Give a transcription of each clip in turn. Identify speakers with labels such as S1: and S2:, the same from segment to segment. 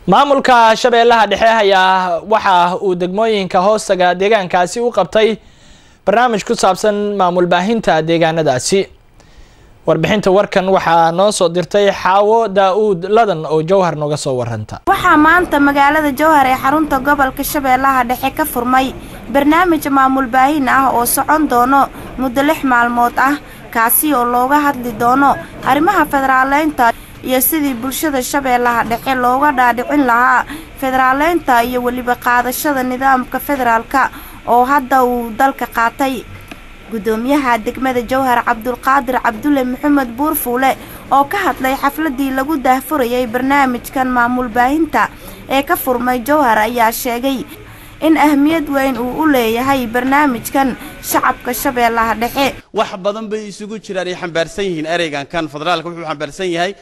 S1: maamulka shabeellaha dhexe ayaa waxa uu degmooyinka hoostaga deegaankaasi u qabtay barnaamij ku saabsan maamul baahinta deegaanadaasi warbixinta warkan waxaa noo soo dirtay xaawo daa-uud ladan oo jowhar nooga soo waranta
S2: waxaa maanta magaalada jowhar ee xarunta gobolka shabeellaha dhexe ka furmay barnaamij maamul baahin ah oo socon doono muddo lix maalmood ah kaasi oo looga hadli doono arrimaha federaaleynta iyo sidii bulshada shabeellaha dhexe looga dhaadhicin lahaa federaaleynta iyo weliba qaadashada nidaamka federaalka oo hadda uu dalka qaatay gudoomiyaha degmada jowhar cabdulqaadir cabdulle maxamed buurfuule oo ka hadlay xafladii lagu daahfurayay barnaamijkan maamul baahinta ee ka furmay jowhar ayaa sheegay in ahmiyad weyn uu u leeyahay barnaamijkan shacabka shabeellaha dhexe
S3: wax badan bay isugu jiraan ay xambaarsan yihiin ereygan kan federaalka wuxuu xambaarsan yahay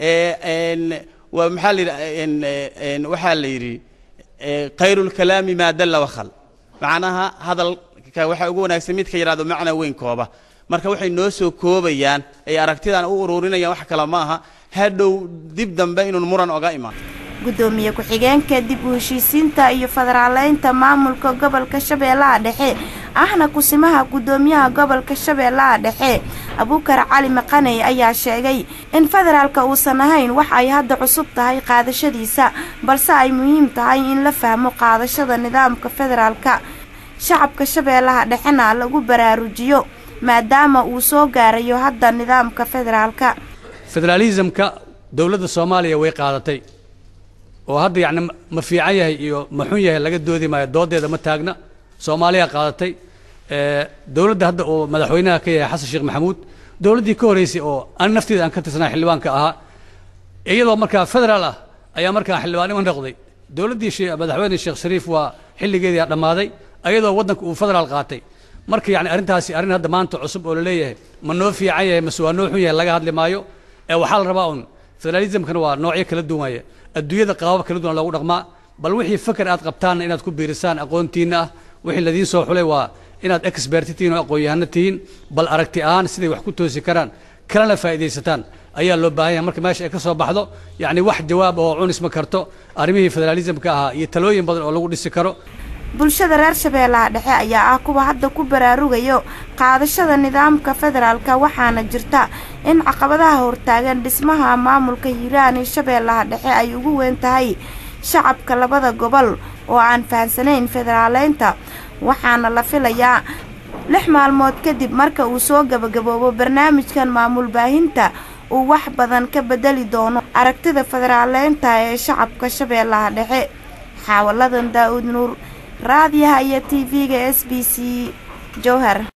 S3: waa maxaa la yidhi waxaa la yidhi khayrulkalaami maa dalla wakhal macnaha hadalka waxaa ugu wanaagsan midka yidhahdo macna weyn kooba marka waxay noo soo koobayaan ay aragtidan u ururinayaan wax kale ma aha hadhow dib dambe inuun muran oga imaan
S2: gudoomiye ku-xigeenka dib u heshiisiinta iyo federaaleynta maamulka gobolka shabeellaha dhexe ahna kusimaha gudoomiyaha gobolka shabeellaha dhexe abuukar cali maqaney ayaa sheegay in federaalka uusan ahayn wax ay hadda cusub tahay qaadashadiisa balse ay muhiim tahay in la fahmo qaadashada nidaamka federaalka shacabka shabeellaha dhexena lagu baraarujiyo maadaama uu soo gaarayo hadda nidaamka federaalka
S4: federaalisamka dowladda soomaaliya way qaadatay oo hadda yacni ma fiican yahay iyo ma xun yahay laga doodi maayo doodeeda ma taagna soomaaliya qaadatay dowladda hadda oo madaxweynaha ka yahay xasan sheekh maxamuud dowladdii ka horreysay oo an nafteeda aan ka tirsanaa xildhibaanka ahaa iyadoo markaa federaal ah ayaa markaa xildhibaannimo noqday dowladdii madaxweyne sheekh shariif waa xilligeedii dhammaaday ayadoo waddanka uu federaal qaatay marka yacni arrintaasi arrin hadda maanta cusub oo la leeyahay ma noo fiican yahay mase waa noo xun yahay laga hadli maayo ee waxaa la rabaa un federalismkana waa noocyo kala duwan waaye adduunyada qaabab kala duwan loogu dhaqmaa bal wixii fakar aad qabtaanna inaad ku biirisaan aqoontiinna ah wixii ladiin soo xulay waa inaad expert tihiin oo aqoon-yahano tihiin bal aragti ahaan siday wax ku toosi karaan kalena faa'iidaysataan ayaa loo baahan yahay marka meesha ay ka soo baxdo yacni wax jawaab oo cunis ma karto arrimihii federalismka ahaa iyo talooyin badan oo lagu dhisi karo
S2: bulshada reer shabeellaha dhexe ayaa ah kuwa hadda ku baraarugayo qaadashada nidaamka federaalka waxaana jirta in caqabadaha hortaagan dhismaha maamulka hiiraan iyo shabeellaha dhexe ay ugu weyn tahay shacabka labada gobol oo aan fahansanayn federaaleynta waxaana la filayaa lix maalmood kadib marka uu soo gabagaboobo barnaamijkan maamul baahinta uu wax badan ka bedeli doono aragtida federaaleynta ee shacabka shabeellaha dhexe xaawaladan daa-uud nuur raadiyaha iyo t v-ga s b c jowhar